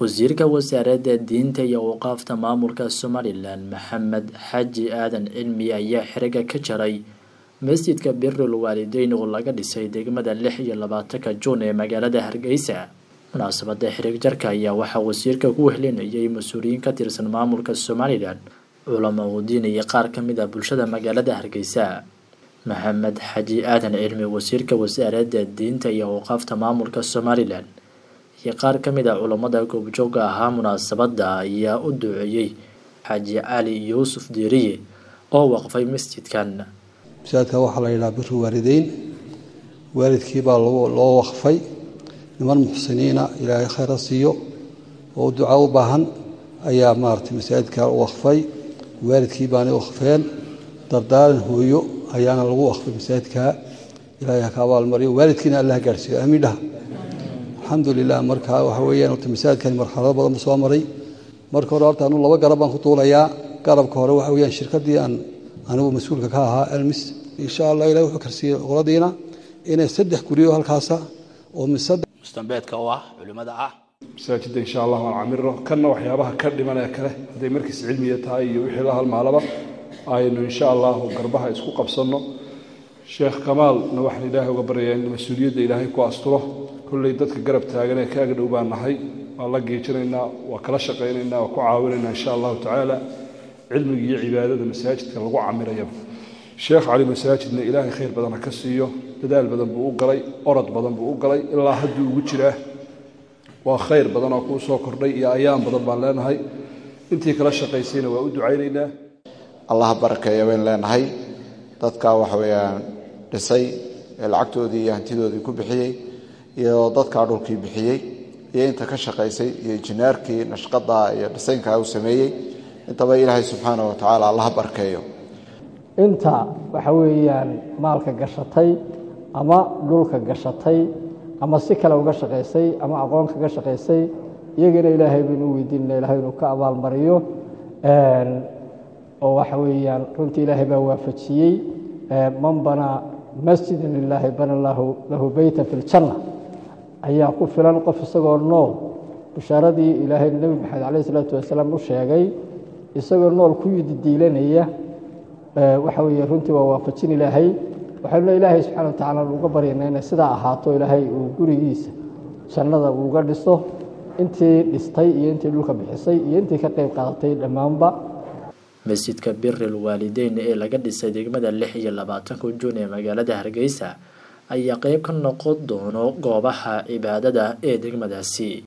wasiirka wasaaradda diinta iyo awqaafta maamulka somalilan maxamed xaji aadan cilmi ayaa xiriga ka jaray masjidka birul waalideyn oo laga dhisay degmada lix iyo labaatanka juun ee magaalada hargeysa munaasabada xirig jarka ayaa waxaa wasiirka ku wehlinayay mas-uuliyiin ka tirsan maamulka somalilan culamo udiin iyo qaar ka mid ah bulshada magaalada hargeysa maxamed xaji aadan cilmi wasiirka wasaaradda diinta iyo awqaafta maamulka somalilan iyo qaar ka mid ah culammada goobjooga ahaa munaasabadda ayaa u duceeyey xaaji cali yuusuf diiriye oo waqfay masjidkan masaajidka waxaa la yidhaha biru waalideyn waalidkiibaa loo waqfay niman muxsiniina ilaahay khayra siiyo oo duca u baahan ayaa maaragtay masaajidka u waqfay waalidkii baanay waqfeen dardaaran hooyo ayaana lagu waqfay masaajidka ilaahay ha ka abaalmariyo waalidkiina allah gaadhsiiyo aamiin dhaha alxamdulilah marka waxa weeyaan horta masaajidkani marxalado badan buu soo maray marka hore horta anu laba garab baan ku duulayaa garabka hore waxa weeyaan shirkaddii aan anigu mas-uulka ka ahaa elmis insha allah ilahi wuxuu karsiiyey qoladiina inay saddex guryo halkaasa oo mustambeedka u ah culimmada ah masaajidda insha allah waan camiro kanna waxyaabaha ka dhiman ee kale hadday markiis cilmiya tahay iyo wixii la halmaalaba aynu insha allahu garbaha isku qabsanno sheekh kamaalna waxaan ilaahay uga baryayaa in mas-uuliyadda ilaahay ku asturo kolley dadka garab taagan ee kaaga dhow baan nahay waan la geejinaynaa waa kala shaqaynaynaa waa ku caawinaynaa insha allahu tacaala cilmiga iyo cibaadada masaajidka lagu camirayaba sheekh cali masaajidna ilaahay khayr badan ha ka siiyo dadaal badan buu u galay orod badan buu u galay ilaa hadduu ugu jiraa waa khayr badan oo kuu soo kordhay iyo ayaan badan baan leenahay intii kala shaqaysayna waa u ducaynaynaa allah barakeeya bayn leenahay dadkaa waxa weeyaan dhisay ee lacagtoodii iyo hantidoodii ku bixiyey iyo dadkaa dhulkii bixiyey iyo inta ka shaqaysay iyo injineerkii nashqada iyo dhisaynkaa uu sameeyey intaba ilaahay subxaana wa tacaala allaha barkeeyo inta waxa weeyaan maalka gashatay ama dhulka gashatay ama si kale uga shaqaysay ama aqoon kaga shaqaysay iyagana ilaahay baynu u weydiinana ilahay inuu ka abaalmariyo oo waxa weeyaan runtii ilaahay baa waafajiyey man banaa masjidan lilaahi bana lahu beyta fi ljanna ayaa ku filan qof isagoo nool bishaaradii ilaahay nebi maxamed caleyh isalaatu wasalaam u sheegay isagoo nool ku yididiilanaya waxa weeye runtii waa waafajin ilaahay waxaynu ilaahay subxana wa tacala uga baryana inay sidaa ahaato ilaahay uu gurigiisa jannada uuga dhiso intii dhistay iyo intii dhulka bixisay iyo intii ka qayb qaadatay dhammaanba masjidka biril waalideyn ee laga dhisay degmada lix iyo labaatanka juun ee magaalada hargeysa ayaa qeyb ka noqon doono goobaha cibaadada ee degmadaasi